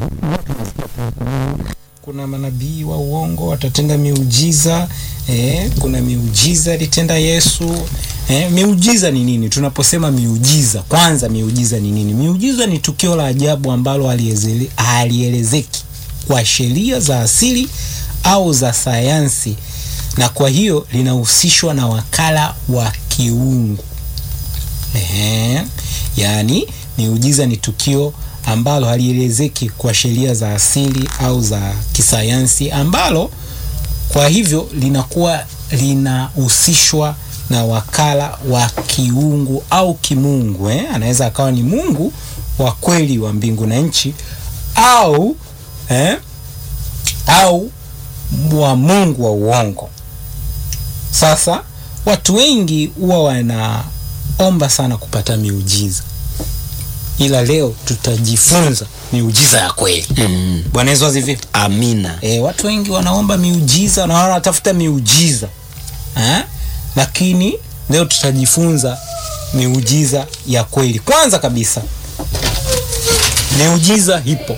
kuna manabii wa uongo watatenda miujiza eh, kuna miujiza alitenda Yesu eh, miujiza ni nini? Tunaposema miujiza, kwanza miujiza ni nini? Miujiza ni tukio la ajabu ambalo haliezele- halielezeki kwa sheria za asili au za sayansi, na kwa hiyo linahusishwa na wakala wa kiungu. Ehe, yaani miujiza ni tukio ambalo halielezeki kwa sheria za asili au za kisayansi, ambalo kwa hivyo linakuwa linahusishwa na wakala wa kiungu au kimungu eh? Anaweza akawa ni Mungu wa kweli wa mbingu na nchi au eh? au wa Mungu wa uongo. Sasa watu wengi huwa wanaomba sana kupata miujiza, ila leo tutajifunza miujiza ya kweli. Mm. Bwana Yesu asifiwe. Amina. E, watu wengi wanaomba miujiza na wanatafuta miujiza eh? Lakini leo tutajifunza miujiza ya kweli. Kwanza kabisa, miujiza ipo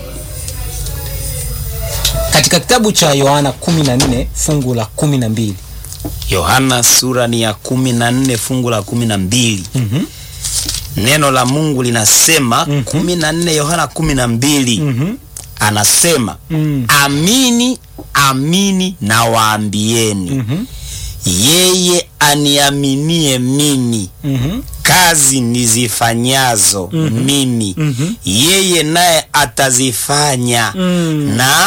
katika kitabu cha Yohana 14 fungu la 12. Yohana sura ni ya kumi na nne fungu la kumi na mbili. Mhm. Neno la Mungu linasema kumi na nne Yohana kumi na mbili Mhm. anasema Mm. amini amini na waambieni Mhm. yeye aniaminie mimi Mhm. kazi nizifanyazo mimi Mhm. yeye naye atazifanya Mm. na